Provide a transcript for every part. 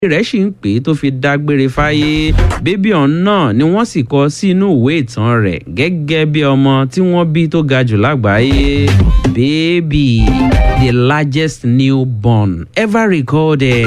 rẹ̀ sì ń pè é tó fi dágbére fáyé bébí ọ̀hún náà ni wọ́n sì kọ sínú ìwé ìtàn rẹ̀ gẹ́gẹ́ bí ọmọ tí wọ́n bí tó ga jù lágbàáyé baby the largest newborn ever recorded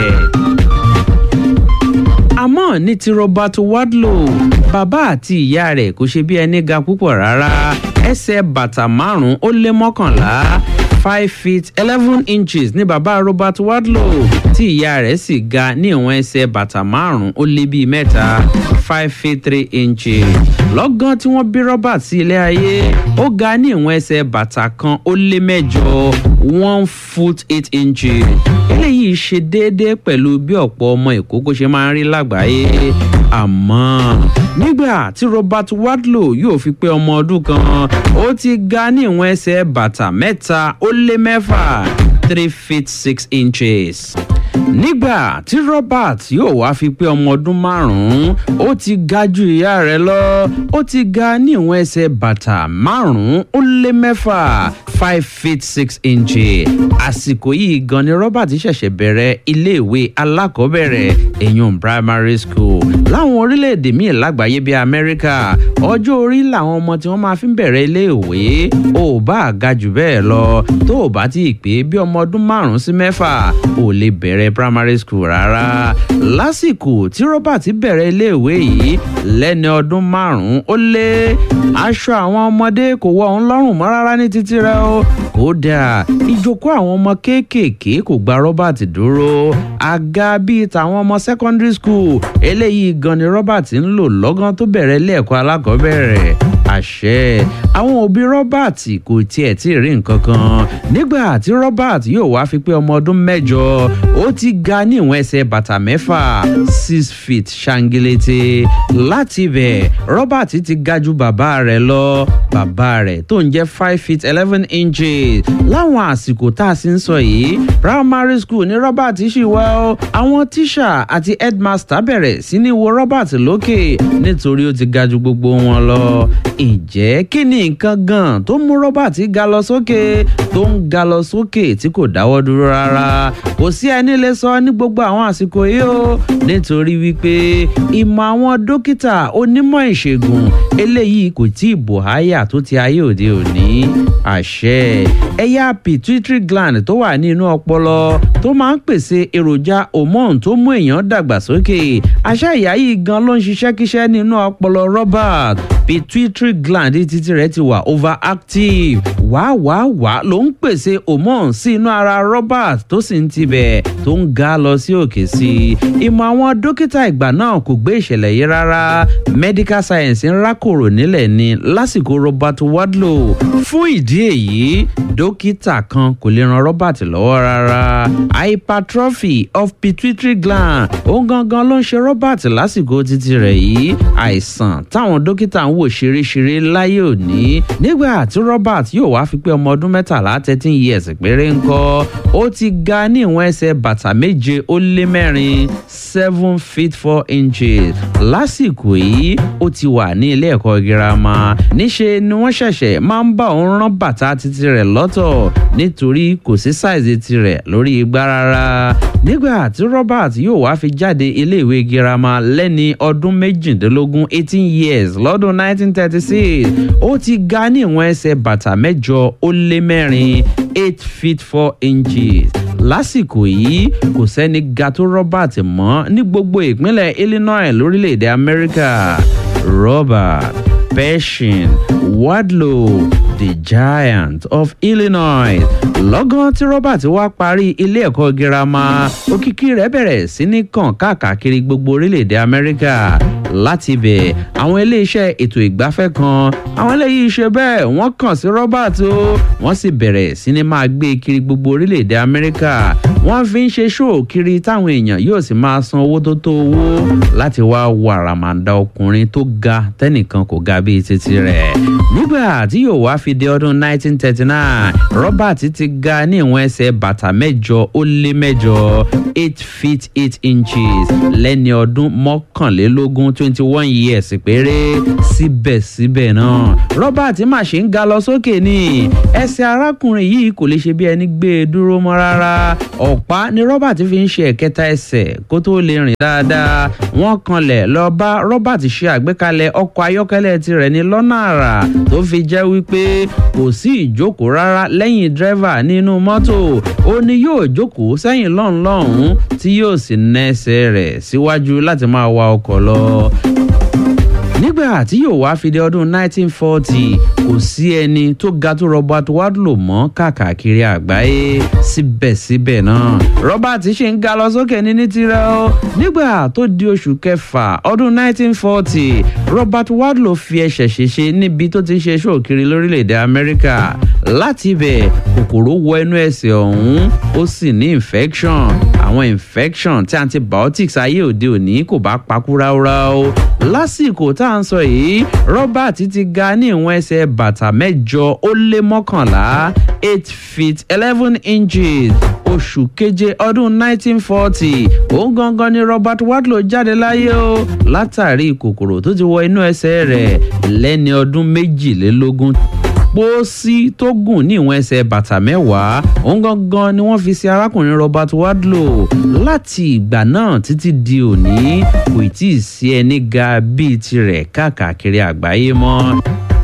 àmọ́ ní ti robert wadlow bàbá àti ìyá rẹ̀ kò ṣe bí ẹni ga púpọ̀ rárá ẹsẹ̀ bàtà márùn-ún ó lé mọ́kànlá five feet eleven inches ní bàbá robert wadlow tí ìyá rẹ̀ sì ga ní ìwọ̀n ẹsẹ̀ bàtà márùn-ún ó lé bíi mẹ́ta five feet three inches lọ́gán tí wọ́n bí robert sí ilé ayé ó ga ní ìwọ̀n ẹsẹ̀ bàtà kan ó lé mẹ́jọ one foot eight inches eléyìí ṣe déédéé pẹ̀lú bí ọ̀pọ̀ ọmọ ìkókó ṣe máa ń rí lágbàáyé àmọ́ nígbà tí robert wadlow yóò fi pé ọmọ ọdún kan ó ti ga ní ìwọ̀n ẹsẹ̀ bàtà mẹ́ta ó lé mẹ́fà three feet six inches nígbà tí robert yóò wá fi pé ọmọ ọdún márùn-ún ó ti ga ju ìyá rẹ̀ lọ ó ti ga ní ìwọ̀n ẹsẹ̀ bàtà márùn-ún ó lé mẹ́fà five feet six inches àsìkò yìí gan ni robert ṣẹ̀ṣẹ̀ bẹ̀rẹ̀ iléèwé alákọ̀ọ́bẹ̀rẹ̀ èyàn primary school láwọn orílẹ̀-èdè míì lágbàáyé bíi amẹ́ríkà ọjọ́ orí làwọn ọmọ tí wọ́n máa fi ń bẹ̀rẹ̀ iléèwé ò bá ga jù bẹ́ẹ̀ lọ tó ò bá tí ì pé bí ọmọ ọdún márùn-ún sí mẹ́fà ò lè bẹ̀rẹ̀ primary school rárá lásìkò tí robert bẹ̀rẹ̀ iléèwé yìí lẹ́ni ọdún márùn-ún ó lé aṣọ àwọn ọmọdé kò wọ òun lọ́rùn mọ́ rárá ní títí rẹ o kódà ìjókòó àwọn ọmọ kéékèèké kò gba robert dúró àga bíi tàwọn ọmọ secondary school eléyìí gan ni robert ń lò lọ́gán tó bẹ̀rẹ̀ ilé ẹ̀kọ́ alákọ̀ọ́bẹ̀rẹ̀ àṣẹ àwọn òbí robert kò tiẹ̀ tí ì rí nǹkan kan nígbà tí robert yóò wá fi pé ọmọ ọdún mẹ́jọ ó ti ga ní ìwọ̀n ẹsẹ̀ bàtà mẹ́fà six feet ṣangilete láti ibẹ̀ robert ti ga ju bàbá rẹ̀ lọ bàbá rẹ̀ tó ń jẹ́ five feet eleven inches láwọn àsìkò tá a sì ń sọ yìí primary school ní robert ṣì wá ó àwọn tíṣà àti headmaster bẹ̀rẹ̀ sí ní wo robert lókè nítorí ó ti ga ju gbogbo wọn lọ ǹjẹ́ kí ni nǹkan gan tó mú robert ga lọ sókè tó ń ga lọ sókè tí kò dáwọ́ dúró rárá kò sí ẹni lè sọ ní gbogbo àwọn àsìkò yìí o nítorí wípé ìmọ̀ àwọn dókítà onímọ̀ ìṣègùn eléyìí kò tí ì bò háyà tó ti ayé òde òní àṣẹ ẹ̀yà pituitary gland tó wà ní inú ọpọlọ tó máa ń pèsè èròjà hormone tó mú èèyàn dàgbàsókè àṣà ìyá yìí gan ló ń ṣiṣẹ́ kíṣẹ́ nínú ọpọlọ robert pituitary gland títí rẹ̀ ti wà overactive wàá wàá wàá ló ń pèsè hormone sí inú ara robert tó sì ń tibẹ̀ tó ń ga lọ sí òkè sí i ìmọ̀ àwọn dókítà ìgbà náà kò gbé ìṣẹ̀lẹ̀ yìí rárá medical science ń rákòrò nílẹ̀ ni lásìkò robert wadlow fún ìdí èyí dókítà kan kò lè ran robert lọ́wọ́ rárá hypertrophy of pituitary gland òun gangan ló ń ṣe robert lásìkò títí rẹ̀ yìí àìsàn táwọn dókítà ń wò ṣeréṣeré láyé òní nígbà tí robert yóò wá fi pé ọmọ ọdún mẹ́tàlá thirteen years péré ń kọ́ ó ti ga ní ìwọ̀n ẹsẹ̀ bàtà méje ó lé mẹ́rin seven feet four inches lásìkò yìí ó ti wà ní ilé ẹ̀kọ́ girama níṣe ni wọ́n ṣẹ̀ṣẹ̀ máa ń bá òun rán bàtà títí rẹ̀ lọ́tọ̀ nítorí kò sí sáìzì tirẹ̀ lórí igbá rárá nígbà tí robert yóò wá fi jáde iléèwé girama lẹ́ni ọdún méjìdínlógún eighteen years lọ́dún nineteen thirty six ó ti ga ní ìwọ̀n ẹsẹ̀ bàtà mẹ́jọ ó lé mẹ́rin eight feet four inches lásìkò yìí kò sẹ́ni ga tó robert mọ́ ní gbogbo ìpínlẹ̀ illinois lórílẹ̀‐èdè amẹ́ríkà robert pershing wadlow the giant of illinois lọ́gán tí robert wá parí ilé ẹ̀kọ́ girama òkìkí rẹ̀ bẹ̀rẹ̀ sí ní kàn káàkiri gbogbo orílẹ̀‐èdè amẹ́ríkà láti ibẹ̀ àwọn iléeṣẹ́ ètò ìgbafẹ́ kan àwọn eléyìí ṣe bẹ́ẹ̀ wọ́n kàn sí robert o wọ́n sì bẹ̀rẹ̀ sí ní máa gbé kiri gbogbo orílẹ̀‐èdè amẹ́ríkà wọ́n fi ń ṣe ṣóò kiri táwọn èèyàn yóò sì máa san owó tó tó owó láti wá wo àràmàǹdà ọkùnrin tó ga tẹ́nìkan kò ga bíi títí rẹ̀ nígbà tí yóò wá fi di ọdún 1939 robert ti ga ní ìwọ̀n ẹsẹ̀ bàtà mẹ́jọ ó lé mẹ́jọ eight feet eight inches lẹ́ni ọdún mọ́kànlélógún tí twenty one years péré síbẹ̀síbẹ̀ náà robert mà ṣe ń ga lọ sókè ní ẹsẹ̀ arákùnrin yìí kò lè ṣe bí ẹni gbé e dúró mọ́ rárá ọ̀pá ni robert fi ń ṣe ẹ̀kẹta ẹsẹ̀ kó tó lè rìn dáadáa wọ́n kanlẹ̀ lọ bá robert ṣe àgbékalẹ̀ ọkọ̀ ayọ́kẹ́lẹ́ tirẹ̀ ní lọ́nà àrà tó fi jẹ́ wípé kò sí ìjókòó rárá lẹ́yìn dírẹ́fà nínú mọ́tò ó ní yóò jókòó sẹ́yìn lọ́hùn-lọ́hùn tí yóò sì ná ẹsẹ̀ rẹ̀ síwájú láti máa wa ọkọ̀ lọ nígbà tí yóò wá fi dé ọdún 1940 kò sí ẹni tó ga tó robert wadlow mọ́ káàkiri àgbáyé síbẹ̀síbẹ̀ náà robert ṣe ń ga lọ sókè ní ní tirẹ̀ o nígbà tó di oṣù kẹfà ọdún 1940 robert wadlow fi ẹsẹ̀ ṣèṣe níbi tó ti ń ṣe ṣòkiri lórílẹ̀‐èdè amẹ́ríkà láti ibẹ̀ kòkòrò wọ inú ẹsẹ̀ ọ̀hún ó sì ní infection àwọn infection tí antibiotics ayé òde òní kò bá pakú ráúráú lásìkò tá à ń sọ yìí robert ti ga ní ìwọ̀n ẹsẹ̀ bàtà mẹ́jọ ó lé mọ́kànlá eight feet eleven inches oṣù keje ọdún 1940 òun gangan ni robert wadlow jáde láyé o látàrí kòkòrò tó ti wọ inú ẹsẹ̀ rẹ̀ lẹ́ni ọdún méjìlélógún pósí tó gùn ní ìwọ̀n ẹsẹ̀ bàtà mẹ́wàá òun gangan ni wọ́n fi ṣe arákùnrin robert wadlow láti ìgbà náà títí di òní kò tí ì sí ẹni ga bíi tirẹ̀ káàkiri àgbáyé mọ́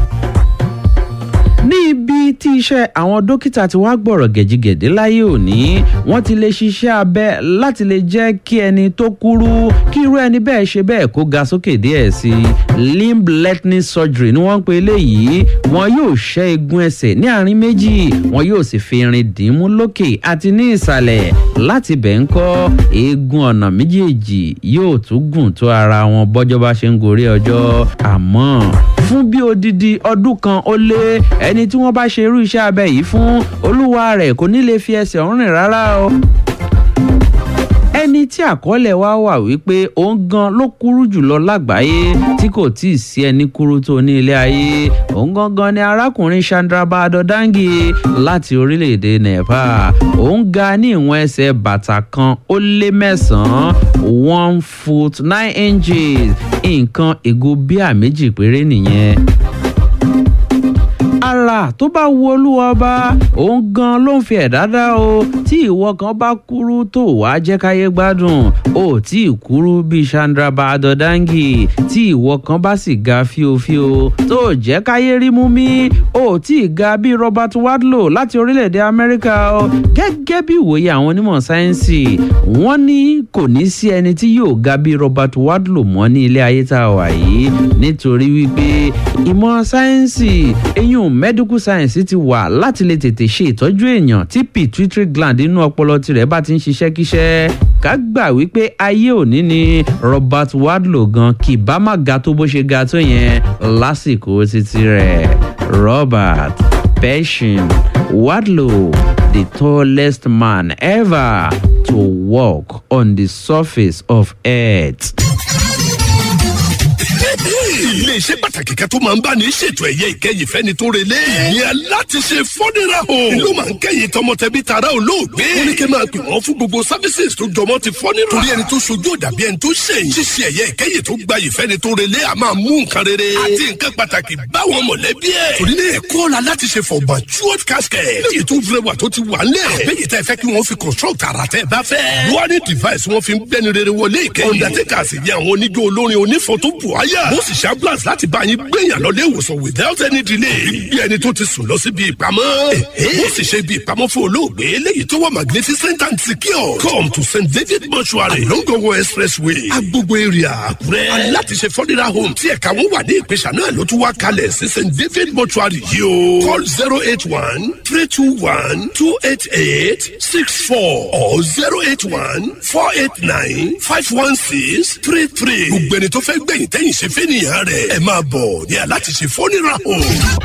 ní ibi tí iṣẹ́ àwọn dókítà ti wá gbọ̀rọ̀ gẹ̀jigẹ̀dé láyé òní wọ́n ti lè ṣiṣẹ́ abẹ láti lè jẹ́ kí ẹni tó kúrú kí irú ẹni bẹ́ẹ̀ ṣe bẹ́ẹ̀ kó ga sókè díẹ̀ sí i limb lengthening surgery ni wọ́n ń pe eléyìí wọn yóò ṣẹ́ eegun ẹsẹ̀ ní àárín méjì wọn yóò sì fi irin dìín mú lókè àti ní ìsàlẹ̀ láti bẹ̀ ń kọ́ eegun ọ̀nà méjèèjì yóò tún gùn tó ara wọn bọ́jọ́ bá ṣe ń gorí ọjọ́ àmọ́ fún bí odidi ọdún kan ó lé ẹni tí wọ́n bá ṣe irú iṣẹ́ abẹ yìí fún olúwa rẹ̀ kò ní lè fi ẹsẹ̀ ọ̀hún rìn rárá o ẹni tí àkọọ́lẹ̀ wa wà wípé òun gan ló kúrú jùlọ lágbàáyé tí kò tí ì sí ẹni kúrú tó ní ilé ayé òun gangan ni arákùnrin chandraba adodangi láti orílẹ̀-èdè nepal òun ga ní ìwọ̀n ẹsẹ̀ bàtà kan ó lé mẹ́sàn-án one foot nine inches nǹkan ègo bíà méjì péré nìyẹn ara tó bá wu olúwa ọba òun gan ló ń fi ẹ̀dá dá o tí ìwọ kan bá kúrú tó wàá jẹ́ káyé gbádùn o tí ì kúrú bíi chandraba adodangi tí ìwọ kan bá sì ga fíofío tó jẹ́ káyé rí mú mi o tí ì ga bíi robert wadlow láti orílẹ̀-èdè amẹ́ríkà o gẹ́gẹ́ bí ìwòye àwọn onímọ̀ sáyẹ́nsì wọ́n ní kò ní sí ẹni tí yóò ga bíi robert wadlow mọ́ ní ilé ayé tá a wà yìí nítorí wípé ìmọ̀ sáyẹ́nsì eyín medical science ti wà láti lè tètè ṣe ìtọ́jú èèyàn tí pituitary gland inú ọpọlọ tirẹ̀ bá ti ń ṣiṣẹ́ kíṣẹ́ ká gbà wípé ayé òní ni robert wadlow gan kì bá má ga tó bó ṣe ga tó yẹn lásìkò títí rẹ̀ robert pershing wadlow the tallest man ever to walk on the surface of earth iléeṣẹ́ pàtàkì kan tó máa ń bá ní ṣètò ẹ̀yẹ ìkẹyìn fẹ́ni tó relé. ìyẹn láti ṣe fọ́nira o. ló máa ń kẹ́yìn tọmọtẹbí tara olóògbé. ó ní kí n máa pè wọ́n fún gbogbo services tó jọmọ́ ti fọ́nira. torí ẹni tó sojú òdàbí ẹni tó ṣèyìn. ṣíṣe ẹ̀yẹ ìkẹyìn tó gbayì fẹ́ni tó relé a máa mú nǹkan rere. àti nǹkan pàtàkì báwọn mọ̀lẹ́bí ẹ̀. torí ní ẹ̀kọ́ la láti ṣe for matured casket. léyìí tó rẹwà tó ti wà ńlẹ̀. àbẹ́yìí tẹ́ fẹ́ kí wọ́n fi construct ara tẹ́ bá fẹ́. warning device wọ́n fi ń gbẹ́ni rere wọlé ìkẹyìn. undertaker sì yẹ àwọn oníjó olórin onífọ̀tò buhaya. ó sì ṣe ambulance láti bá yín gbẹ̀yàn lọ lé ìwòsàn without any delay. bí ẹni tó ti sùn lọ síbi ìpamọ́. ó sì ṣe ibi ìpamọ́ fún olóògbé eléyìí tó wà magnificent and secure. come to st david mortuary longongo expressway agbogbo area àkúrẹ́. láti ṣe fọ́nira home tí ẹ̀ka wọn wà ní ìpèsè náà ló tún wá kalẹ̀ sí st david mortuary yìí o. call zero eight one three two one two eight eight six four or zero eight one four eight nine five one six three three. gbogbo ẹni tó fẹ́ gbẹ̀yìn tẹ́yìn ṣe fẹ́ nìyẹn rẹ̀ ẹ máa bọ̀ ní aláti ṣe fọ́nira o.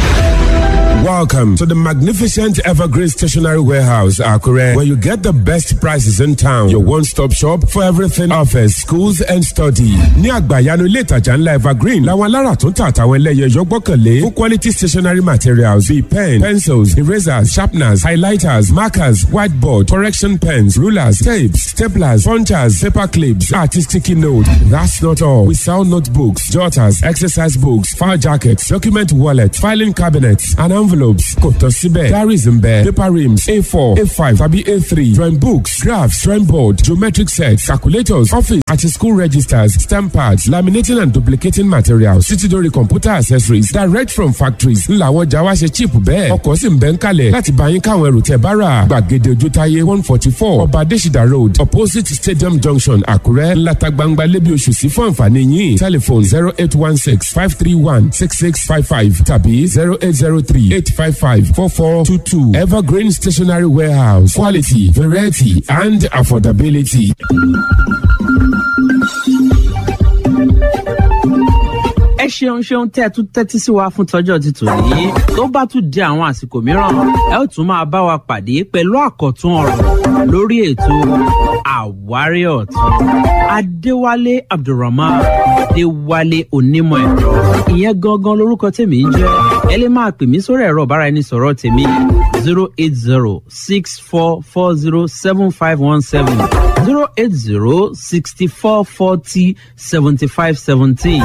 Welcome to the magnificent Evergreen Stationery Warehouse, Akure, where you get the best prices in town. Your one-stop shop for everything office, schools and study. Ní àgbàyanu ilé ìtajà ńlá Evergreen, làwọn alára tó ń tà àtàwọn ẹlẹ́yẹ yọ gbọ́kànlé fún quality stationery materials bíi pen, pencils, erasers, sharpeners, highlighters, markers, whiteboard, correction pens, rulers, tapes, staplers, punchers, paper clips, àti sticky note. That's not all. We sell notebooks, jotters, exercise books, file jackets, document wallets, filing cabinets, and envelopes. Kò tán síbẹ̀. Diaries ń bẹ. Paper rims A4, A5 tàbí A3. Drawing books, graphs, drawing board, geometric sets, calculators, office àti school registers, stamp pads, laminating and duplicating materials, títí dórí computer accessories direct from factories. Ńlá àwọn ọjà wa ṣe cheap bẹ́ẹ̀. Ọkọ̀ sì ń bẹ ń kalẹ̀ láti bá yín káwọn ẹrù tẹ̀ bá rà. Gbàgede Ojútáyé one forty four Ọba Adésìdá road opposite Stadium junction Àkúrẹ́ ńláta gbangba lébi oṣù sí fún àǹfààní yín. Telephone zero eight one six five three one six six five five tàbí zero eight zero three eight five five four four two two Evergreen Stationery Warehouse quality variety and affordability. ẹ ṣeun ṣeun tẹ́ ẹ tún tẹ́tí sí wa fún tọ́jọ́ ti tò yìí tó bá tún di àwọn àsìkò mìíràn ẹ ó tún máa bá wa pàdé pẹ̀lú àkọ́tún ọ̀rọ̀ lórí ètò àwárí ọ̀tún adéwálé abdulrahman adéwálé onímọ̀ ẹ̀rọ ìyẹn gangan lorúkọ tèmi ń jẹ́ ẹ lè máa pè mí sórí ẹ̀rọ ọ̀bára ẹni sọ̀rọ̀ tèmi zero eight zero six four four zero seven five one seven zero eight zero sixty four forty seventy five seventeen.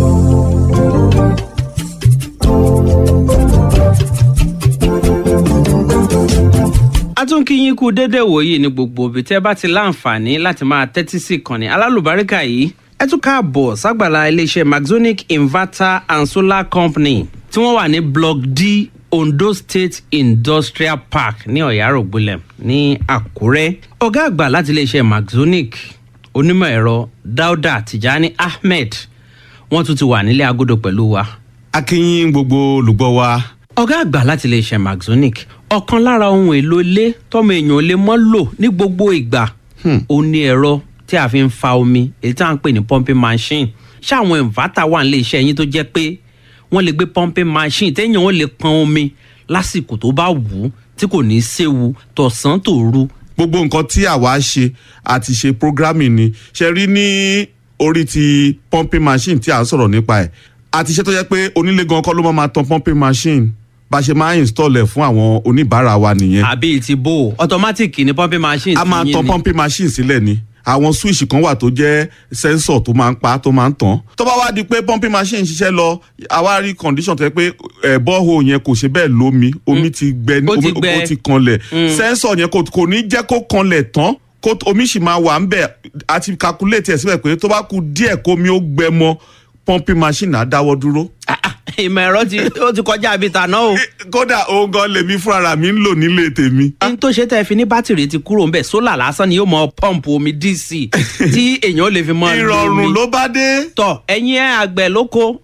a tún kí yín kú dédé wòyí ní gbogbo òbí tẹ́ bá ti láǹfààní láti máa tẹ́tí sí ìkànnì alálùbáríkà yìí ẹ tún káàbọ̀ ságbàlá iléeṣẹ́ maxonic inverter and solar company tí wọ́n wà ní block d ondo state industrial park ní ọ̀yárògbólẹ̀ ní àkúrẹ́ ọ̀gá àgbà láti iléeṣẹ́ maxonic onímọ̀ ẹ̀rọ dauda tijani ahmed wọ́n tún ti wà nílé agodo pẹ̀lú wa akínyìn gbogbo olùgbọ́ wa ọ̀gá àgbà láti iléeṣẹ́ maxonic ọ̀kan lára ohun èlò ilé tọ́mọ èèyàn lè mọ́ lò ní gbogbo ìgbà ó ní ẹ̀rọ tí a fi ń fa omi èyí tí a ń pè ní pumping machine ṣáwọn inverter wà nílé iṣẹ́ yín tó jẹ́ pé wọ́n lè gbé pumping machine téèyàn ó lè pọn omi lásìkò tó bá wù ú tí kò ní í séwu tọ̀sán tòru gbogbo nǹkan tí àwa ṣe àti ṣe programming ni ṣe rí ní orí ti pumping machine tí à ń sọ̀rọ̀ nípa ẹ̀ àti iṣẹ́ tó yẹ pé onílé gan kọ́ ló máa ma tan pumping machine bá a ṣe máa ń install ẹ̀ fún àwọn oníbàárà wa nìyẹn àbí ti bò ó automatic ni pumping machine a máa ti yín tan ni. pumping machine sílẹ̀ ni àwọn switch kan wà tó jẹ́ sensor tó máa ń pa tó máa ń tàn tó bá wá di pé pumping machine ń ṣiṣẹ́ lọ àwa rí condition tó yẹ pé ẹ̀ bọ́ọ̀hù yẹn kò ṣe bẹ́ẹ̀ lómi omi ti gbẹ Ó ti omi- gbẹ. ó ti kanlẹ̀ sensor yẹn kò kò ní jẹ́ kó kanlẹ̀ tán kó omi sì máa wà ń bẹ̀ àti calculate ẹ̀ síbẹ̀ pé tó bá ku díẹ̀ kómi ó gbẹ mọ́ pumping machine á dáwọ́ dúró. Ah, ah, ìmọ̀ ẹ̀rọ ti ó ti kọjá àbí tàná o. kódà òun gan lèmi fúnra mi ń lò nílé tèmi. n tó ṣe tẹ́ fi ní bátìrì ti kúrò ńbẹ̀ sólà lásán ni yóò mọ pọ́ǹpù omi dc tí èèyàn lè fi mọ lo ìrọ̀rùn omi. ló bá dé. tọ ẹ̀yin ẹ̀ àgbẹ̀ lóko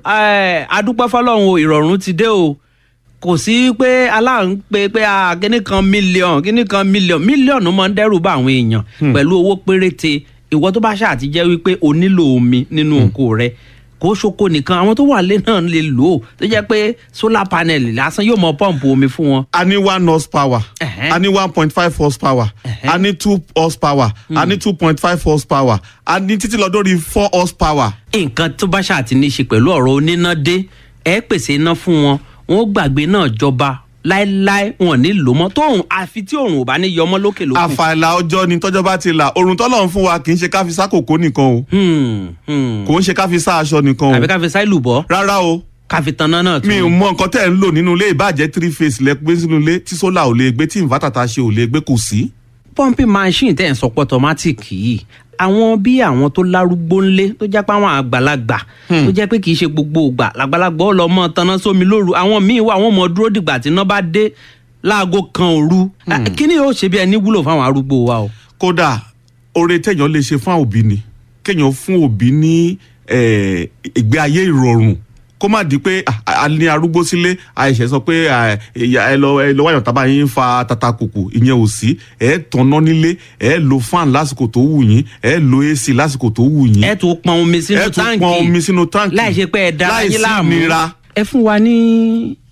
ẹ̀, adúpẹ́ fọlọ́run o ìrọ̀rùn ti dé o kò sí pé aláàrùn pé pé a kíní kan mílíọ̀n kíní kan mílíọ̀n mílíọ̀nù máa ń dẹ́rù bá àwọn èèyàn pẹ̀lú owó péréte ìwọ tó bá ṣáà ti jẹ́ wípé o nílò omi nínú oko rẹ kó ṣoko nìkan àwọn tó wà lé náà lè lò ó tó jẹ́ pé solar panel lásán yóò mọ pọ́ǹpù omi fún wọn. a ní one horsepower Ẹ̀hẹ́. a ní one point five horsepower a ní two horsepower a ní two point five horsepower a ní títí lọ dórí four horsepower. nǹkan tó bá ṣáà ti ní í ṣe pẹ̀lú ọ̀rọ̀ oníná dé ẹ pèsè iná fún wọn wọn ó gbàgbé náà jọba láéláé wọn ò ní lò mọ́ tóun àfi tí òòrùn ò bá ní yọmọ lókè lókè. àfàìlà ọjọ́ ni tọ́jọ́ bá ti là òrùn tọ́lọ̀ ń fún wa kì í ṣe ká fi sá kòkó nìkan o Hmm, hmm. kò ń ṣe ká fi sá aṣọ nìkan o àbí ká fi sáìlù bọ́ rárá o ká fi tanná náà tún. mi ò mọ nǹkan tẹ́ ẹ̀ ń lò nínú ilé ìbàjẹ́ three phase lẹ gbé sínú ilé tí sólà ò lè gbé tí inverter ta ṣe ò lè gbé kò sí. pumping machine tẹ̀ ń sọ pé automatic yìí àwọn bí àwọn tó lárúgbó ńlé tó jẹ́ pé àwọn àgbàlagbà tó jẹ́ pé kì í ṣe gbogbo ìgbà làgbàlagbà ó lọ mọ́ tanná sómi lóru àwọn míì wà wọ́n mọ̀ dúró dìgbà tí iná bá dé láago kan òru kí ni yóò ṣe bí ẹni wúlò fáwọn arúgbó wa o. kódà oore téèyàn lè ṣe fún àwọn òbí ni kéèyàn fún òbí ní eh, ìgbé ayé ìrọ̀rùn kó má di pé ah, a ní arúgbó sílé àìṣe sọ pé ah, ìyá- ẹ lọ ẹ lọ wáyàn tábà yín fa tata kùkù ìyẹn ò sí ẹ tanná nílé ẹ lo fan lásìkò tó wù yín ẹ lo ac lásìkò tó wù yín ẹ tún pọn omi sínú ẹ tún táǹkì pọn omi sínú táǹkì láì ṣe pé ẹ dára yín láìsí láàmú ìnira. ẹ fún wa ní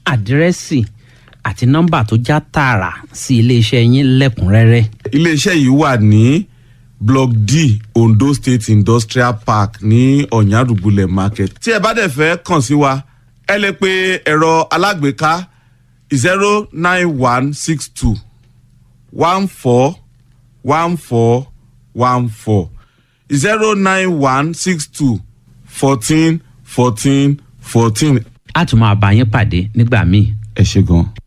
àdírẹ́sì àti nọ́mbà tó já tààrà sí iléeṣẹ́ yín lẹ́kùnrẹ́rẹ́. iléeṣẹ́ yìí wà ní block d ondo state industrial park ní ọ̀nyàdùgbùlẹ̀ market. tí ẹ bá dẹ̀ fẹ́ kàn sí wa ẹ lè pe ẹ̀rọ alágbèéká zero nine one six two one four one four one four zero nine one six two fourteen fourteen fourteen. a tún máa bá yín pàdé nígbà míì. ẹ ṣe gan-an.